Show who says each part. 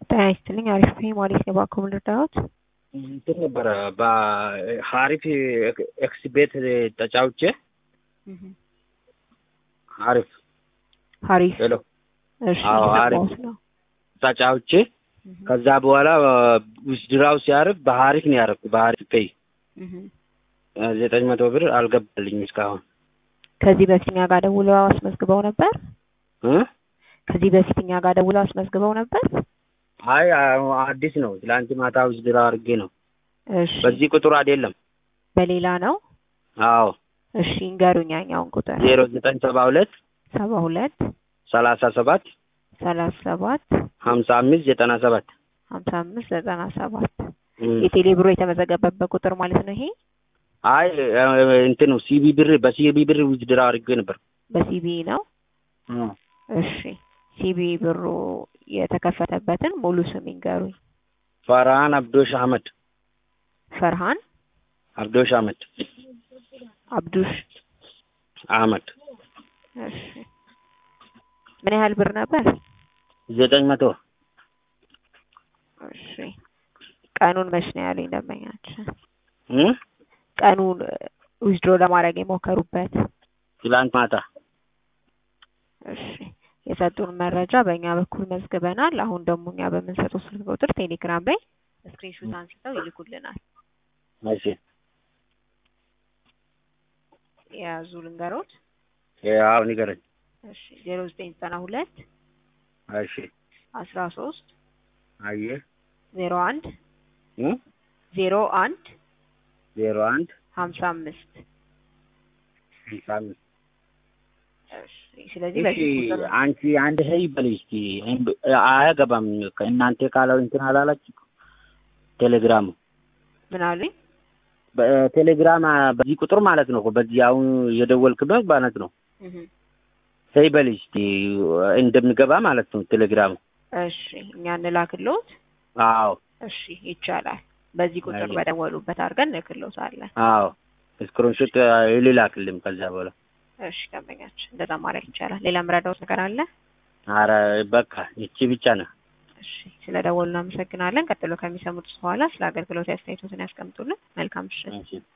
Speaker 1: ጤና ይስጥልኝ። አሪፍ ነኝ። ማለት ነው ባኮ ልርዳዎት?
Speaker 2: እንትን ነበረ በሀሪፍ ኤክስ ቤት ተጫውቼ ሀሪፍ
Speaker 1: ሀሪፍ
Speaker 2: ሄሎ
Speaker 1: እሺ፣
Speaker 2: አዎ፣ አሪፍ።
Speaker 1: እየሰማሁት ነው።
Speaker 2: ተጫውቼ ከዛ በኋላ ውስድራው ሲያርፍ በሀሪፍ ነው ያረፍኩ። በሀሪፍ ቀይ
Speaker 1: እህ።
Speaker 2: ዘጠኝ መቶ ብር አልገባልኝም እስካሁን
Speaker 1: ከዚህ በፊት እኛ ጋር ደውለው አስመዝግበው ነበር።
Speaker 2: እ?
Speaker 1: ከዚህ በፊት እኛ ጋር ደውለው አስመዝግበው ነበር።
Speaker 2: አይ አዎ፣ አዲስ ነው። ትላንት ማታ ውስድራ አድርጌ ነው።
Speaker 1: እሺ፣
Speaker 2: በዚህ ቁጥር አይደለም።
Speaker 1: በሌላ ነው።
Speaker 2: አዎ
Speaker 1: እሺ፣ እንገሩኝ ያኛውን ቁጥር
Speaker 2: ዜሮ ዘጠኝ ሰባ ሁለት
Speaker 1: ሰባ ሁለት
Speaker 2: ሰላሳ ሰባት
Speaker 1: ሰላሳ ሰባት
Speaker 2: ሀምሳ አምስት ዘጠና ሰባት
Speaker 1: ሀምሳ አምስት ዘጠና ሰባት
Speaker 2: እም።
Speaker 1: የቴሌ ብሮ የተመዘገበበት ቁጥር ማለት ነው። ይሄ
Speaker 2: አይ እንትን ነው ሲቢ ብር በሲቢ ብር ውዝድራ አድርጌ ነበር።
Speaker 1: በሲቢ ነው። እሺ፣ ሲቢ ብሩ የተከፈተበትን ሙሉ ስም ይንገሩኝ።
Speaker 2: ፈርሃን አብዶሽ አህመድ
Speaker 1: ፈርሃን
Speaker 2: አብዶሽ አህመድ
Speaker 1: አብዱሽ።
Speaker 2: አህመድ
Speaker 1: እሺ፣ ምን ያህል ብር ነበር?
Speaker 2: ዘጠኝ መቶ
Speaker 1: እሺ፣ ቀኑን መች ነው ያሉኝ ደንበኛችን?
Speaker 2: እም?
Speaker 1: ቀኑን ዊዝድሮ ለማድረግ የሞከሩበት።
Speaker 2: ትላንት ማታ
Speaker 1: እሺ የሰጡን መረጃ በእኛ በኩል መዝግበናል። አሁን ደግሞ እኛ በምንሰጠው ስልክ ቁጥር ቴሌግራም ላይ ስክሪንሾት አንስተው ይልኩልናል።
Speaker 2: እሺ
Speaker 1: የያዙ ልንገሮት።
Speaker 2: ያው ንገረኝ።
Speaker 1: እሺ ዜሮ ዘጠኝ ዘጠና ሁለት
Speaker 2: እሺ
Speaker 1: አስራ ሶስት
Speaker 2: አየህ
Speaker 1: ዜሮ አንድ
Speaker 2: እም?
Speaker 1: ዜሮ አንድ
Speaker 2: ዜሮ አንድ
Speaker 1: ሀምሳ አምስት
Speaker 2: ስልሳ አምስት
Speaker 1: እሺ ስለዚህ
Speaker 2: እሺ
Speaker 1: በዚህ ቁጥር
Speaker 2: አንቺ አንድ ሰው ይበል እስኪ አያገባም እናንተ ካለው እንትን አላላችሁ ቴሌግራም
Speaker 1: ምን አሉኝ?
Speaker 2: በቴሌግራም በዚህ ቁጥር ማለት ነው በዚህ አሁን የደወልክበት ማለት ነው
Speaker 1: እህ
Speaker 2: ሰው ይበል እስኪ እንደሚገባ ማለት ነው ቴሌግራሙ
Speaker 1: እሺ እኛ እንላክልዎት።
Speaker 2: አዎ
Speaker 1: እሺ ይቻላል። በዚህ ቁጥር
Speaker 2: አይ።
Speaker 1: በደወሉበት አድርገን እንልክልዎታለን።
Speaker 2: አዎ ስክሪንሾት ይልላክልም ከዛ በኋላ
Speaker 1: እሺ ደንበኛችን እንደዛ ማድረግ ይቻላል። ሌላ ምረዳዎት ነገር አለ?
Speaker 2: አረ በቃ ይቺ ብቻ ነው
Speaker 1: እሺ ስለ ደወሉ እናመሰግናለን። ቀጥሎ ከሚሰሙት በኋላ ስለ አገልግሎት አስተያየቶትን ያስቀምጡልን። መልካም ምሽት።
Speaker 2: እሺ